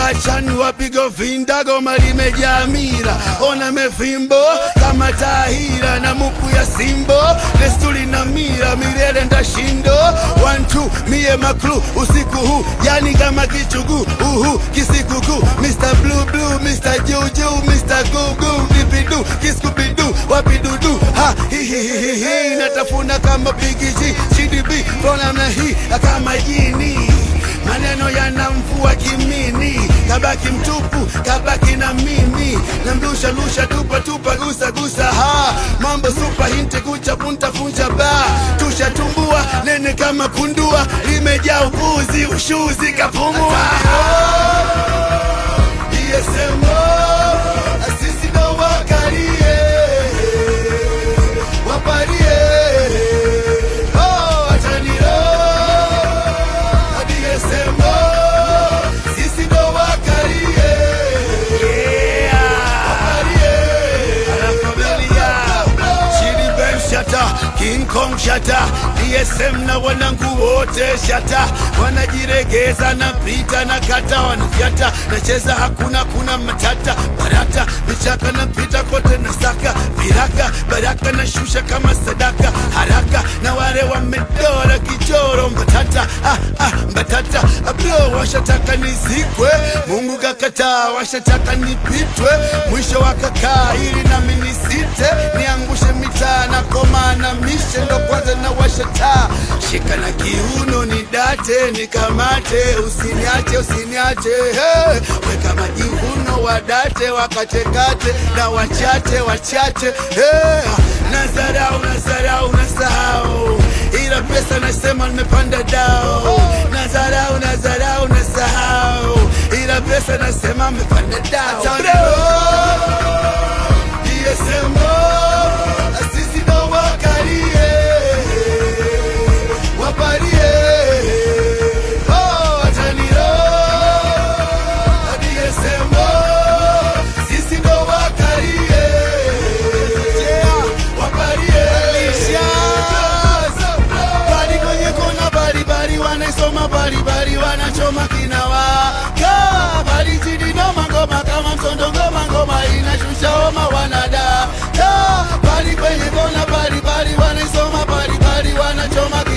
achani wapigo vinda goma limejaa mira ona mefimbo kama tahira na muku ya simbo desturi na mira milele ndashindo one two mie maklu usiku huu yani kama kichugu uhu kisikuku Mr. Blue Blue Mr. Juju Mr. Gugu dipidu kiskubidu wapidudu ha hihihihi natafuna kama bigiji CDB flona na hii kama jini maneno yanamvua kimini kabaki mtupu kabaki na mimi namlusha lusha tupa tupa gusa gusa ha mambo super hinte kucha punta funja ba tushatumbua nene kama kundua limejaa upuzi ushuzi kapumua DSMO sisi ndo wakalie wapalie oh ataniro DSMO sisi ndo wakalie wapalie Anafamilia Chidi Ben Shata King Kong Shata DSM na wanangu wote Shata wanajiregeza na pita na kata wanafyata nacheza hakuna kuna matata barata vichaka na pita kote na saka viraka baraka na shusha kama sadaka haraka na wale wamedora kichoro mbatata ah, ah, mbatata abro washataka nizikwe Mungu kakataa washataka nipitwe mwisho wakakaa ili nami nisite niangushe mitaa na koma na mishe ndo kwanza na washataa shika na kiuno ni date nikamate usiniache usiniache hey. weka majivuno wadate wakachekate na wachache wachache hey. nazarau nazarau nasahau ila pesa nasema nimepanda dao nazarau nazarau nasahau ila pesa nasema nimepanda dao DSMO sisi ndo wakalie wapalie oh ataniro DSMO sisi ndo wakalie wapalie bali kwenye kona baribari wanaisoma baribari wanachoma kinawaka bali chini noma ngoma kama msondo ngoma ngoma inashusha homa wanada bali kwenye kona baribari wanaisoma baribari wanachoma